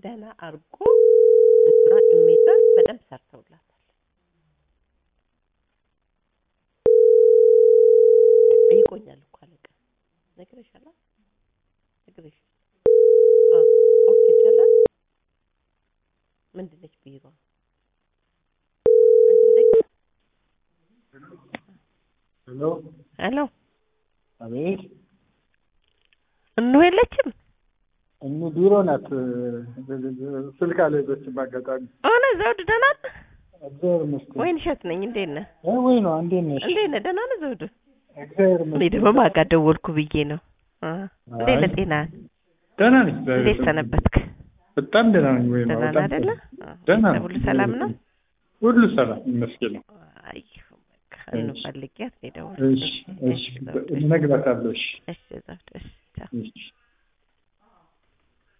ደህና አድርጎ እንትኗ ኢሜጇ በደንብ ሰርተውላታል። ጠይቆኛል እኮ አለቃ ነግሬሻለሁ ነግሬሻለሁ። አዎ ኦኬ ይቻላል። ምንድን ነች ቢሮ ሄሎ ሄሎ አቤት እኑ የለችም እኑ ቢሮ ናት። ስልክ አልያዘችም። አጋጣሚ ሆነ ዘውድ ደህና ነህ? እግዚአብሔር ይመስገን። ወይን እሸት ነኝ። እንዴት ነህ? እ ወይ ነው እንዴት ነሽ? እንዴት ነህ? ደህና ነህ ዘውዱ? እግዚአብሔር እኔ ይመስገን። ደግሞ ማጋ ደወልኩ ብዬ ነው። አ እንዴት ነህ? አይ፣ ጤና ደህና ነኝ። እግዚአብሔር እንዴት ይመስገን። ሰነበትክ? በጣም ደህና ነኝ። ወይ ነው ደህና ነህ በጣም አይደለ? ደህና ነኝ። ሁሉ ሰላም ነው? ሁሉ ሰላም ይመስገን ነው። አይ በቃ እንፈልጊያት ነው እሺ የደወልኩት። እሺ፣ እነግራታለሁ። እሺ እሺ ዘውዱ እሺ ቻው። እሺ